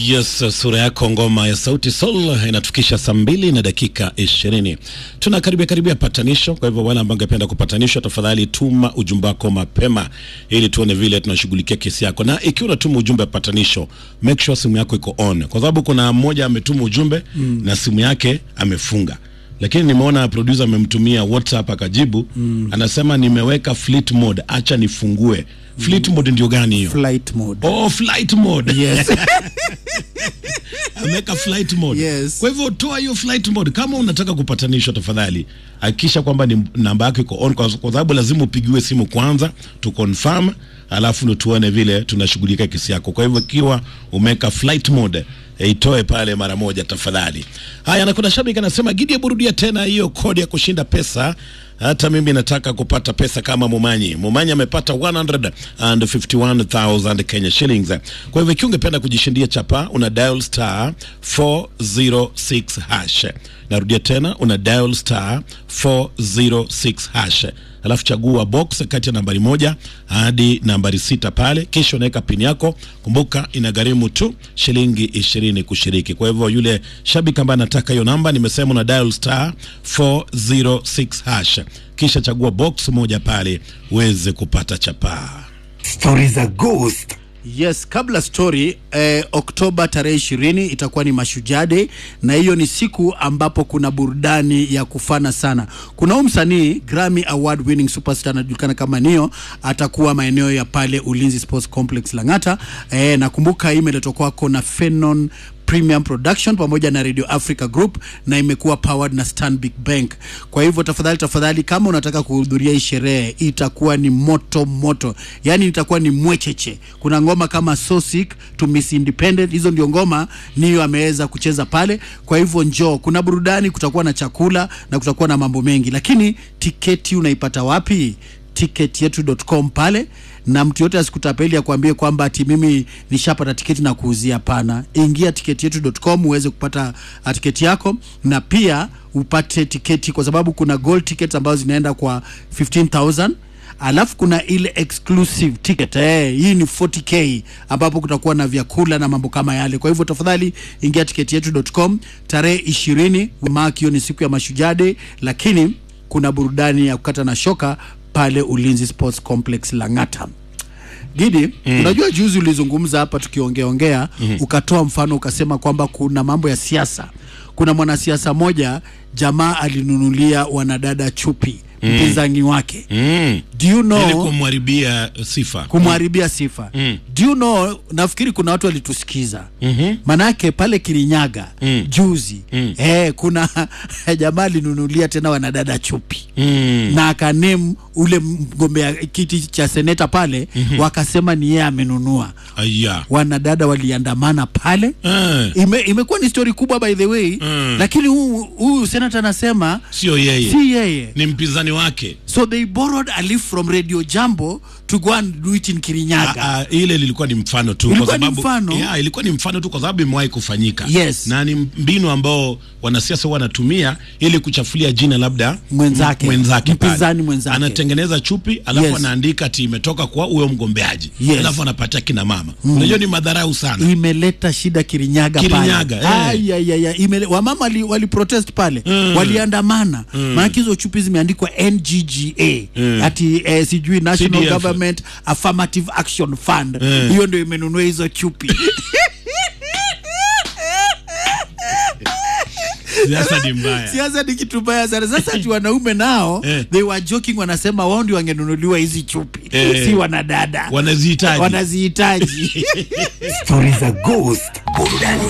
Yes, sura yako ngoma ya Sauti Sol inatufikisha saa mbili na dakika ishirini. Tunakaribia karibia patanisho. Kwa hivyo wale ambao ungependa kupatanishwa, tafadhali tuma ujumbe wako mapema ili tuone vile tunashughulikia kesi yako, na ikiwa unatuma ujumbe wa patanisho, make sure simu yako iko on, kwa sababu kuna mmoja ametuma ujumbe mm. na simu yake amefunga lakini nimeona producer amemtumia WhatsApp akajibu mm. anasema nimeweka flight mode, acha nifungue. Flight mode ndio gani hiyo? flight mode. Oh, flight mode. Yes. ameweka flight mode. Yes. Kwa hivyo toa hiyo flight mode kama unataka kupatanishwa, tafadhali hakikisha kwamba ni namba yako iko on, kwa kwa sababu lazima upigiwe simu kwanza tu confirm, alafu ndo tuone vile tunashughulika kesi yako. Kwa hivyo ikiwa umeweka flight mode eh, itoe pale mara moja tafadhali. Haya, na kuna shabiki anasema Gidi, burudia tena hiyo kodi ya kushinda pesa. Hata mimi nataka kupata pesa kama Mumanyi. Mumanyi amepata 151,000 Kenya shillings. Kwa hivyo ikiwa ungependa kujishindia chapa, una dial star 406 hash. Narudia tena, una dial star 406 hash, alafu chagua box kati ya nambari moja hadi nambari sita pale, kisha unaweka pini yako. Kumbuka inagharimu tu shilingi ishirini kushiriki. Kwa hivyo yule shabiki ambaye anataka hiyo namba, nimesema una dial star 406 hash, kisha chagua box moja pale uweze kupata chapaa. Stori za ghost. Yes, kabla story eh, Oktoba tarehe ishirini itakuwa ni Mashujaa Day, na hiyo ni siku ambapo kuna burudani ya kufana sana. Kuna huyu msanii Grammy Award winning superstar anajulikana kama Nio, atakuwa maeneo ya pale Ulinzi Sports Complex Lang'ata. Eh, nakumbuka hii imeletwa kwako na Fenon Premium Production pamoja na Radio Africa Group na imekuwa powered na Stanbic Bank. Kwa hivyo tafadhali tafadhali, kama unataka kuhudhuria hii sherehe, itakuwa ni moto moto, yani itakuwa ni mwecheche. Kuna ngoma kama So Sick to Miss Independent, hizo ndio ngoma niyo ameweza kucheza pale. Kwa hivyo njoo, kuna burudani, kutakuwa na chakula na kutakuwa na mambo mengi, lakini tiketi unaipata wapi? ticketyetu.com pale na mtu yote asikutapeli akwambie kwamba ati mimi nishapata tiketi na kuuzia. Hapana, ingia ticketyetu.com uweze kupata ah, tiketi yako na pia upate tiketi, kwa sababu kuna gold tickets ambazo zinaenda kwa 15000 alafu kuna ile exclusive ticket eh, hii ni 40k ambapo kutakuwa na vyakula na mambo kama yale. Kwa hivyo tafadhali ingia ticketyetu.com tarehe 20 mark, hiyo ni siku ya Mashujaa Day, lakini kuna burudani ya kukata na shoka pale Ulinzi Sports Complex Lang'ata. Gidi, mm. unajua juzi ulizungumza hapa tukiongeongea mm. ukatoa mfano ukasema kwamba kuna mambo ya siasa. Kuna mwanasiasa moja jamaa alinunulia wanadada chupi mpinzani wake Mm. do you know Ili kumharibia sifa. kumharibia sifa Mm. do you know nafikiri kuna watu walitusikiza Mhm. manake pale Kirinyaga Mm. juzi Mm. eh, kuna jamaa alinunulia tena wanadada chupi Mm. na akanem ule mgombea kiti cha seneta pale wakasema ni yeye amenunua. Aya. Wanadada waliandamana pale Eh, ime, imekuwa ni story kubwa by the way Mm. lakini huyu huyu senata anasema sio yeye. si yeye Ni mpinzani wake. so they borrowed a leaf from Radio Jambo to go and do it in Kirinyaga Ah, ah, ile lilikuwa ni mfano tu Ilikuwa kwa ni sababu mfano? yeah, ilikuwa ni mfano tu kwa sababu imewahi kufanyika Yes. na ni mbinu ambao wanasiasa huwa wanatumia ili kuchafulia jina labda Mwenzake. mwenzake pale. Mpinzani mwenzake. anatengeneza chupi alafu Yes. anaandika ati imetoka kwa huyo mgombeaji Yes. alafu anapatia kina mama unajua ni madharau sana imeleta shida Kirinyaga, Kirinyaga, eh. pale. Ai, ai, ai, ai, imele, wamama wali, wali protest pale Mm. waliandamana maanake hizo chupi zimeandikwa NGGA ati eh, sijui National CDF. Government Affirmative Action Fund hiyo ndio imenunua hizo chupi siasa ni mbaya siasa ni kitu mbaya sana sasa ati wanaume nao Eh. they were joking wanasema wao ndio wangenunuliwa hizi chupi Eh. si wanadada wanazihitaji wanazihitaji Stori za ghost. Burudani